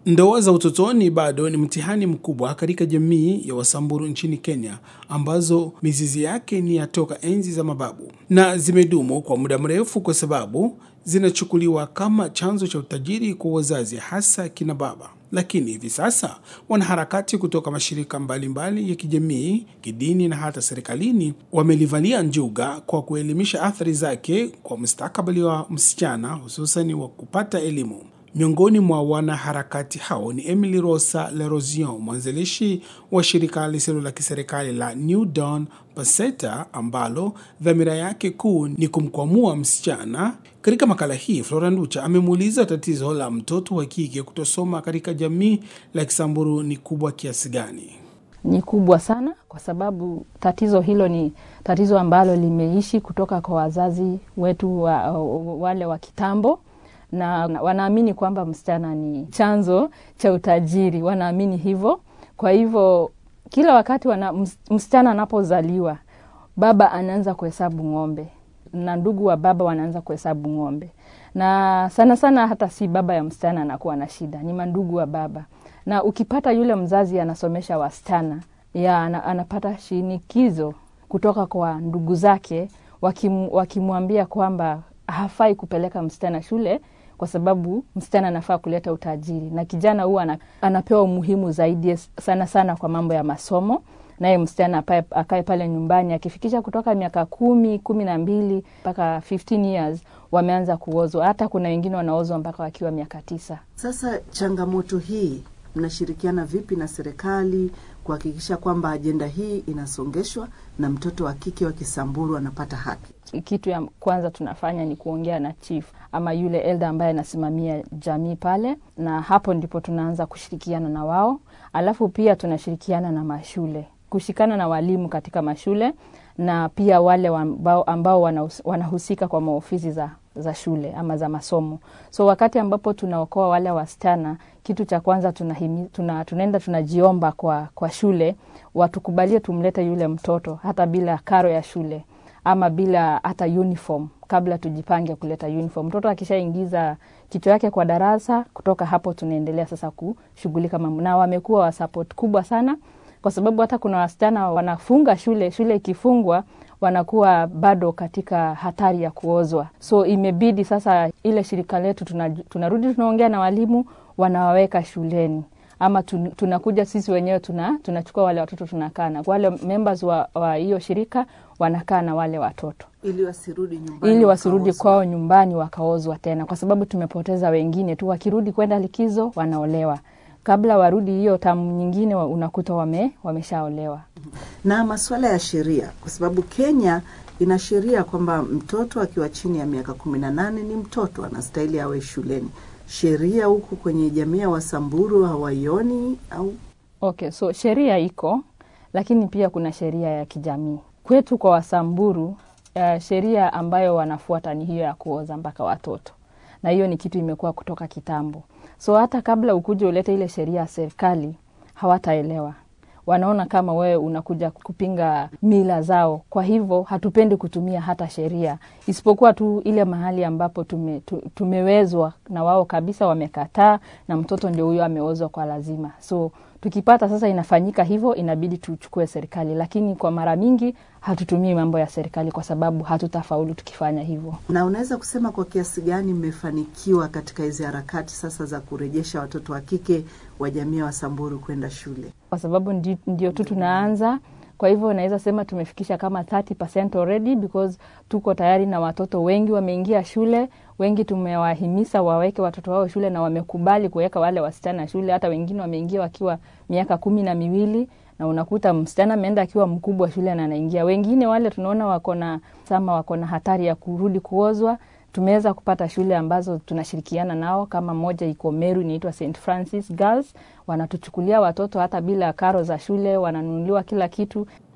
Ndoa za utotoni bado ni mtihani mkubwa katika jamii ya Wasamburu nchini Kenya, ambazo mizizi yake ni ya toka enzi za mababu na zimedumu kwa muda mrefu kwa sababu zinachukuliwa kama chanzo cha utajiri kwa wazazi, hasa kina baba. Lakini hivi sasa wanaharakati kutoka mashirika mbalimbali mbali ya kijamii, kidini na hata serikalini wamelivalia njuga kwa kuelimisha athari zake kwa mustakabali wa msichana, hususani wa kupata elimu. Miongoni mwa wanaharakati hao ni Emily Rosa Lerosion, mwanzilishi wa shirika lisilo la kiserikali la New Dawn Paseta ambalo dhamira yake kuu ni kumkwamua msichana. Katika makala hii, Flora Nducha amemuuliza tatizo la mtoto wa kike kutosoma katika jamii la Kisamburu ni kubwa kiasi gani? Ni kubwa sana, kwa sababu tatizo hilo ni tatizo ambalo limeishi kutoka kwa wazazi wetu wa, wale wa kitambo na wanaamini kwamba msichana ni chanzo cha utajiri, wanaamini hivyo. Kwa hivyo kila wakati wana, msichana anapozaliwa baba anaanza kuhesabu ng'ombe na ndugu wa baba wanaanza kuhesabu ng'ombe, na sana sana hata si baba ya msichana anakuwa na shida, ni mandugu wa baba. Na ukipata yule mzazi anasomesha wasichana ya anapata shinikizo kutoka kwa ndugu zake, wakim, wakimwambia kwamba hafai kupeleka msichana shule kwa sababu msichana anafaa kuleta utajiri, na kijana huwa anapewa umuhimu zaidi sana sana kwa mambo ya masomo, naye msichana akae pale nyumbani. Akifikisha kutoka miaka kumi kumi na mbili mpaka 15 years wameanza kuozwa. Hata kuna wengine wanaozwa mpaka wakiwa miaka tisa. Sasa changamoto hii mnashirikiana vipi na serikali kuhakikisha kwamba ajenda hii inasongeshwa na mtoto wa kike wa Kisamburu anapata haki? Kitu ya kwanza tunafanya ni kuongea na chief ama yule elda ambaye anasimamia jamii pale, na hapo ndipo tunaanza kushirikiana na wao. Alafu pia tunashirikiana na mashule, kushikana na walimu katika mashule na pia wale ambao, ambao wanahusika kwa maofisi za, za shule ama za masomo. So wakati ambapo tunaokoa wale wasichana, kitu cha kwanza tunahimi, tuna, tunaenda tunajiomba kwa, kwa shule watukubalie tumlete yule mtoto hata bila karo ya shule ama bila hata uniform kabla tujipange kuleta uniform. Mtoto akishaingiza kichwa yake kwa darasa, kutoka hapo tunaendelea sasa kushughulika mambo, na wamekuwa wa support kubwa sana, kwa sababu hata kuna wasichana wanafunga shule, shule ikifungwa wanakuwa bado katika hatari ya kuozwa. So imebidi sasa ile shirika letu tunarudi, tuna tunaongea na walimu, wanawaweka shuleni ama tun, tunakuja sisi wenyewe tuna, tunachukua wale watoto tunakaa na wale members wa hiyo shirika wanakaa na wale watoto ili wasirudi nyumbani, ili wasirudi kwao nyumbani wakaozwa tena, kwa sababu tumepoteza wengine tu. Wakirudi kwenda likizo wanaolewa, kabla warudi hiyo tamu nyingine unakuta wame, wameshaolewa. Na masuala ya sheria, kwa sababu Kenya ina sheria kwamba mtoto akiwa chini ya miaka kumi na nane ni mtoto, anastahili awe shuleni sheria huku kwenye jamii ya Wasamburu hawaioni au? Okay, so sheria iko, lakini pia kuna sheria ya kijamii kwetu kwa Wasamburu. Uh, sheria ambayo wanafuata ni hiyo ya kuoza mpaka watoto, na hiyo ni kitu imekuwa kutoka kitambo. So hata kabla ukuje ulete ile sheria ya serikali hawataelewa wanaona kama wewe unakuja kupinga mila zao. Kwa hivyo hatupendi kutumia hata sheria, isipokuwa tu ile mahali ambapo tume, tu, tumewezwa na wao kabisa, wamekataa na mtoto ndio huyo ameozwa kwa lazima. So tukipata sasa inafanyika hivyo, inabidi tuchukue serikali, lakini kwa mara mingi hatutumii mambo ya serikali kwa sababu hatutafaulu tukifanya hivyo. Na unaweza kusema kwa kiasi gani mmefanikiwa katika hizi harakati sasa za kurejesha watoto wa kike wa jamii ya Wasamburu kwenda shule? Kwa sababu ndio, ndio tu tunaanza kwa hivyo naweza sema tumefikisha kama 30% already because tuko tayari na watoto wengi wameingia shule. Wengi tumewahimisa waweke watoto wao shule na wamekubali kuweka wale wasichana shule. Hata wengine wameingia wakiwa miaka kumi na miwili na unakuta msichana ameenda akiwa mkubwa shule na anaingia. Wengine wale tunaona wako na sama, wako na hatari ya kurudi kuozwa. Tumeweza kupata shule ambazo tunashirikiana nao, kama moja iko Meru inaitwa St Francis Girls, wanatuchukulia watoto hata bila karo za shule, wananunuliwa kila kitu.